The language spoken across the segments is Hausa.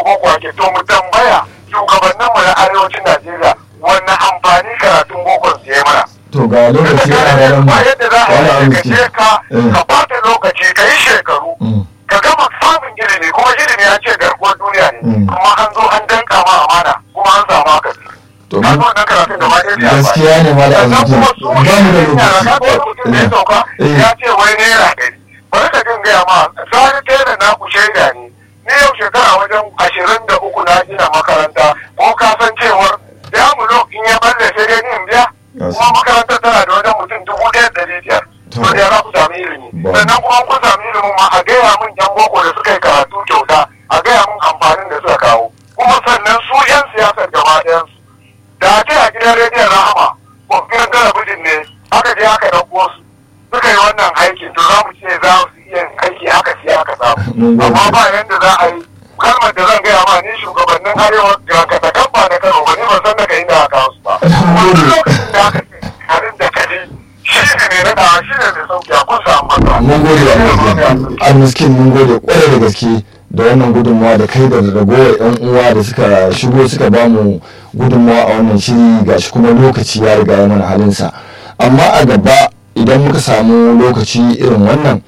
boko ake to mu tambaya shugabanninmu na arewacin najeriya wanne amfani karatun bokon su yi mana to ga lokaci a ranar mu ba yadda za a wani yi ka arziki je ka Eh. ka bata lokaci ka yi shekaru Mm. ka gama samun ilimi kuma ilimi ya ce garkuwar duniya ne Mm. kuma an zo an danka ma amana kuma an samu haka to ka mun- zo wannan karatun gaba ɗaya bai amfani. gaskiya ne ma da sannan arziki kuma su ba mu da ilimin yara ka ga wani lokaci mutum da ya sauka Eh. ya ce wai naira ɗari bari ka jin gaya ma sani tela na ku shaida ne ni yau shekara wajen ashirin da uku na gina makaranta ko ka san cewar ya mu in ya balle sai dai ni in biya Yes. kuma makarantar tana da wajen mutum dubu ɗaya da ɗari biyar To. to da ya za ku sami ilimi Ba. sannan kuma kun sami ilimin ma a gaya min yan boko da suka yi karatu kyauta a gaya min amfanin da suka kawo kuma sannan su yan siyasar gaba ɗayansu da a ce a gidan rediyon rahama ko gidan talabijin ne aka je aka ɗauko su suka yi wannan aikin to za mu ce za su iya yin aiki aka siya aka Mun samu gode. amma ba yanda za a yi kalmar da zan gaya ma ni shugabannin arewa ga katakan ba na kano ba ni ban san daga inda aka kawo su ba kuma duk lokacin da aka ce harin da kaji shi ne mai nadawa shi ne mai sauki a kun samu matsala mun gode wa almiskin mun gode kwarai da gaske da wannan gudunmawa da kai da ragowar yan uwa da suka shigo suka ba mu gudunmawa a wannan shiri gashi kuma lokaci ya riga ya mana halinsa amma a gaba idan muka samu lokaci irin wannan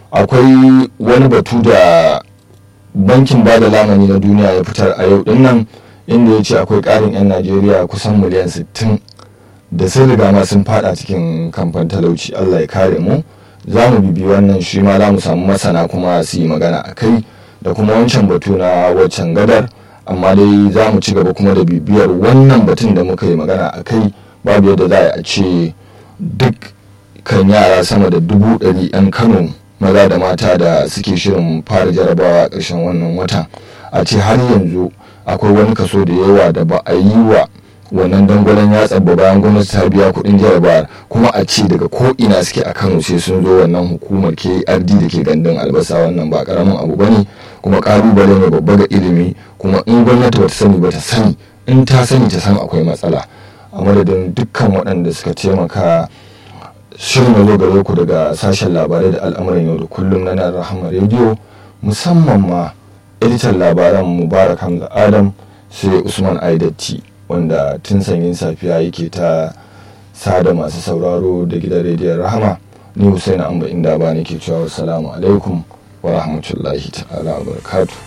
akwai wani batu da bankin bada lamani na duniya ya fitar a yau din nan inda ya ce akwai ƙarin 'yan najeriya kusan miliyan 60 da sun riga ma sun fada cikin kamfan talauci allah ya kare mu za mu bibi wannan shi ma za mu samu masana kuma su yi magana a kai da kuma wancan batu na waccan gadar amma dai za mu ci gaba kuma da bibiyar wannan batun da muka yi magana a kai babu yadda za a ce duk kan yara sama da dubu ɗari 'yan kano maza da mata da suke shirin fara jarabawa a ƙarshen wannan wata a ce har yanzu akwai wani kaso da yawa da ba a yi wa wannan dangwalen yatsa ba bayan gwamnati ta biya kuɗin jarabawar kuma a ce daga ko ina suke a kano sai sun zo wannan hukumar krd da ke gandun albasa wannan ba karamin abu bane kuma ƙalubale ne babba ga ilimi kuma in gwamnati bata sani ba ta sani in ta sani ta san akwai matsala a madadin dukkan waɗanda suka taimaka shirin ya zo gare ku daga sashen labarai da al'amuran yau da kullum na nan rahama rediyo musamman ma editan labaran mubarak hamza adam sai usman aidatti wanda tun sanyin safiya yake ta sada masu sauraro da gidan rediyon rahama ni husaina amba inda ba nake cewa wassalamu alaikum wa rahmatullahi ta'ala wa barakatuh